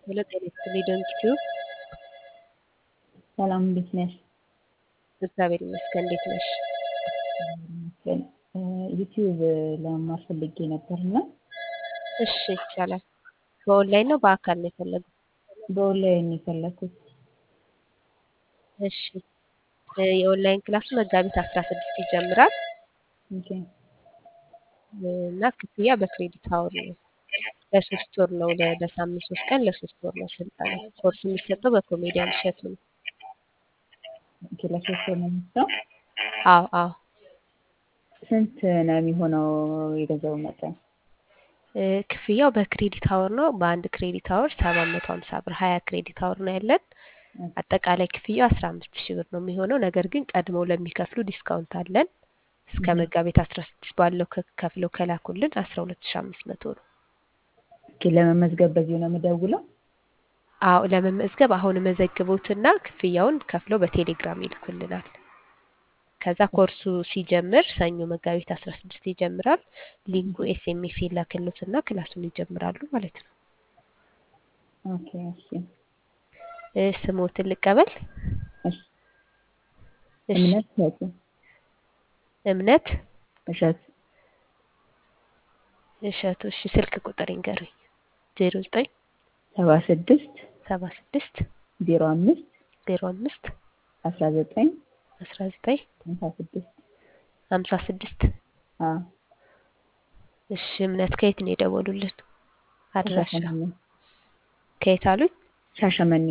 ሄሎ ጤና ይስጥልኝ ዶንኪቲዩ ሰላም እንዴት ነሽ? እግዚአብሔር ይመስገን እንዴት ነሽ? ይመስገን ዩቲዩብ ለመማር ፈልጌ ነበር እና እሺ ይቻላል። በኦንላይን ነው በአካል ነው የፈለጉት? በኦንላይን ነው የፈለኩት። እሺ የኦንላይን ክላሱ መጋቢት አስራ ስድስት ይጀምራል ኦኬ እና ክፍያ በክሬዲት አወር ነው። ለሶስት ወር ነው ለ- ለሳምንት ሶስት ቀን ለሶስት ወር ነው ስልጠና። ኮርስ የሚሰጠው በኮሜዲያን እሸቱ ነው። ኦኬ ለሶስት ወር ነው የሚሰጠው። አዎ አዎ ስንት ነው የሚሆነው የገንዘቡ መጠን? እ፣ ክፍያው በክሬዲት አወር ነው። በአንድ ክሬዲት አወር ሰባት መቶ ሀምሳ ብር ሀያ ክሬዲት አወር ነው ያለን። አጠቃላይ ክፍያው አስራ አምስት ሺህ ብር ነው የሚሆነው። ነገር ግን ቀድመው ለሚከፍሉ ዲስካውንት አለን። እስከ እህ። መጋቢት አስራ ስድስት ባለው ከ- ከፍለው ከላኩልን አስራ ሁለት ሺህ አምስት መቶ ነው። ኦኬ ለመመዝገብ በዚሁ ነው የምደውለው? አዎ ለመመዝገብ አሁን መዘግቦትና ክፍያውን ከፍለው በቴሌግራም ይልኩልናል። ከዛ ኮርሱ ሲጀምር ሰኞ መጋቢት አስራ ስድስት ይጀምራል። ሊንኩ ኤስኤምኤስ ይላክሎትና ክላሱን ይጀምራሉ ማለት ነው። ኦኬ እሺ እ፣ ስሞትን ልቀበል። እሺ እሺ እምነት እሸቱ እምነት እሸቱ እሸቱ። እሺ ስልክ ቁጥር ይንገሩኝ። ዜሮ ዘጠኝ ሰባ ስድስት ሰባ ስድስት ዜሮ አምስት ዜሮ አምስት አስራ ዘጠኝ አስራ ዘጠኝ ሃምሳ ስድስት ሀምሳ ስድስት አዎ እሺ እምነት ከየት ነው የደወሉልን? አድራሻ ከሻሸመኔ ከየት አሉኝ? ሻሸመኔ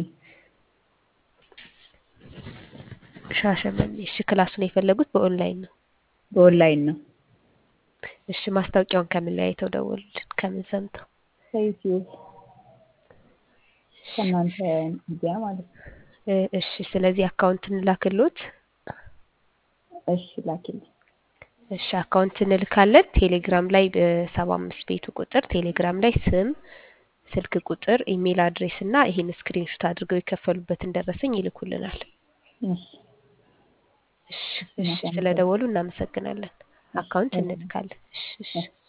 ሻሸመኔ። እሺ ክላሱን የፈለጉት በኦንላይን ነው። በኦንላይን ነው እሺ ማስታወቂያውን ከምን ላይ አይተው ደወሉልን? ከምን ሰምተው? ከዩቲዩብ ከእናንተ ሚዲያ ማለት ነው። እ፣ እሺ ስለዚህ አካውንት እንላክሎት። እሺ ላኪልኝ። እሺ አካውንት እንልካለን። ቴሌግራም ላይ በሰባ አምስት ቤቱ ቁጥር ቴሌግራም ላይ ስም፣ ስልክ ቁጥር፣ ኢሜል አድሬስ እና ይህን ስክሪንሾት አድርገው የከፈሉበትን ደረሰኝ ይልኩልናል። እሺ እሺ እሺ ስለደወሉ እናመሰግናለን። አካውንት እንልካለን። እሺ እሺ